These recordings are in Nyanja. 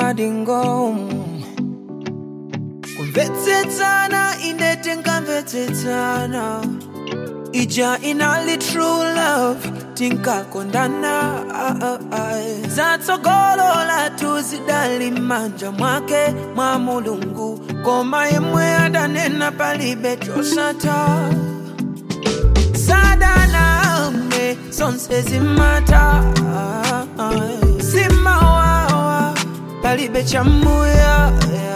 madingo kumvetsetsana inde tinkamvetsetsana ija inali true love tinkakondana zatsogolola tuzidali manja mwake mwa mulungu koma yemwe adanena palibe chosata sadaname zonse zimata simawawa palibe chamuya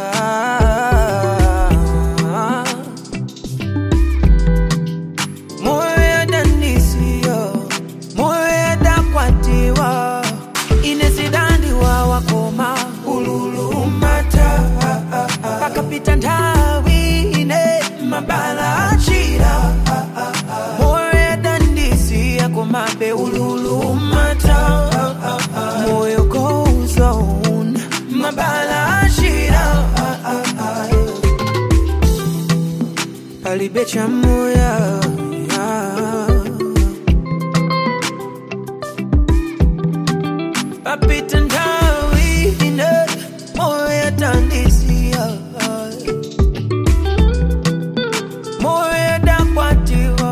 moyo yadandisiya moyo yadakwatiwa inezidandiwa wakoma ululumata pakapita nthawi ine mabala achira moyo yadandisiya komabe ululumata moyo goes on mabala achira palibe chamuya papita nthawi ine moyo yadandisiya moyo yadakwatiwa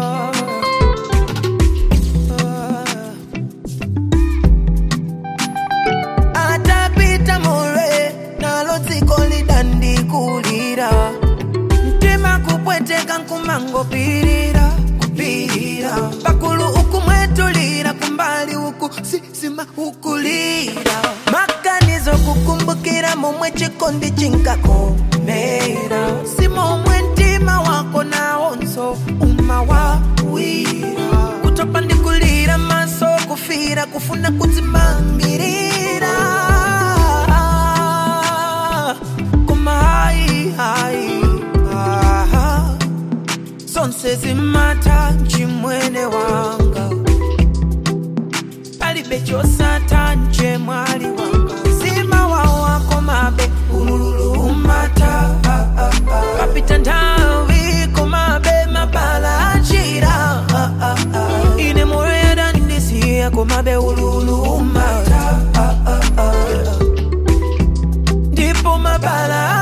atapita more nalo dziko lidandikulira mtima kupweteka nkumangopirira kupirira pakulu ukumwetulira kumbali uku sisima ukulira maganizo kukumbukira momwe chikondi chinkakomera si momwe mtima wako nawonso umawawira kutopa ndikulira maso kufira kufuna kudzimamirira koma hayi hayi aha zonse zimata chimwene wanga palibe chosata nje mwali wanga zima wawako mabe ululumata papita nthawi komabe mabala achira ine moyo yadandisiya komabe ululumata ndipo mabala